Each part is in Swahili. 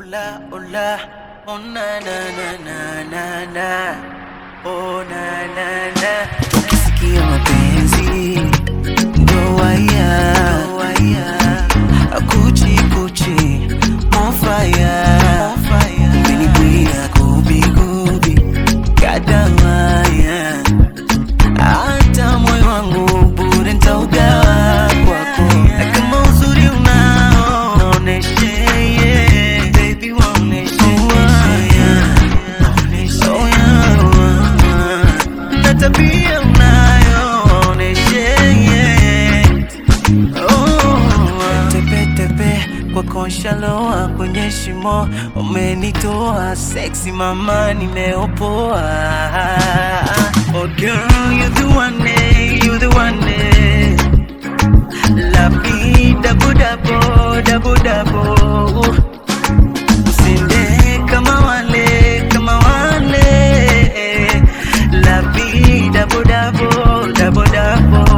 Ola, ola, oh na na na na na na, oh na na na. Ukisikia mapenzi ndo waya, kuchi kuchi, on fire, umeniguia gubi gubi, kadawaya, hata moyo wangu bure nitaugawa kwako, na kama uzuri unao naoneshe, yeah. Baby, waoneshe, yeah. Oh, yeah. na tabia unayo oneshe, yeah. Oh, tepe tepe kwa konshaloa kwenye shimo umenitoa sexy mama nimeopoa oh girl you the one eh, you the one eh. Lapi dabo dabo dabo dabo Usinde kama wale kama wale Lapi dabo dabo dabo dabo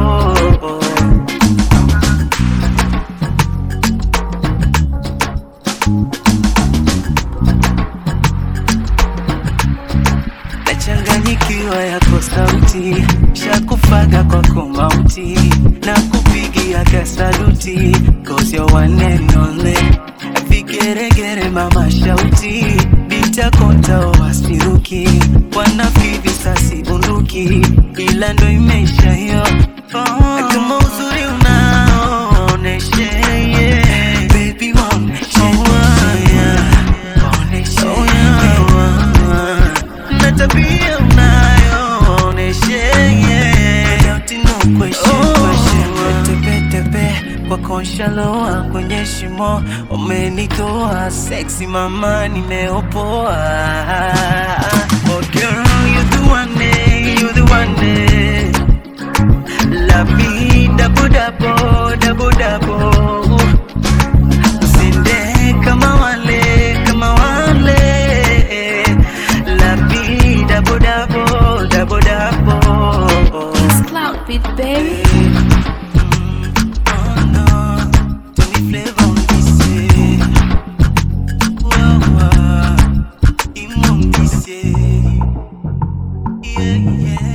nachanganyikiwa yako sauti shakufaga kwako mauti na kupigia kasaluti cause you're one and only vigeregere mama shauti bitakonta wasiruki wanafivi sasi bunduki ila ndo imeisha hiyo oh. kama uzuri unaoneshe yeah. baby waoneshe yeah. Waoneshe, yeah. na tabia unayooneshe yeah. Without no question, question. Tepe tepe kwa konshaloa kwenye shimo umenitoa sexy mama nimeopoa oh girl you the one eh, you the one eh. Love me double double double double Usinde kama wale kama wale Lapi dabo dabo dabo dabo It's Cloud Beat, baby. Oh no, Tony Flavor on this eh. Wow, wow, him on this eh. Yeah, yeah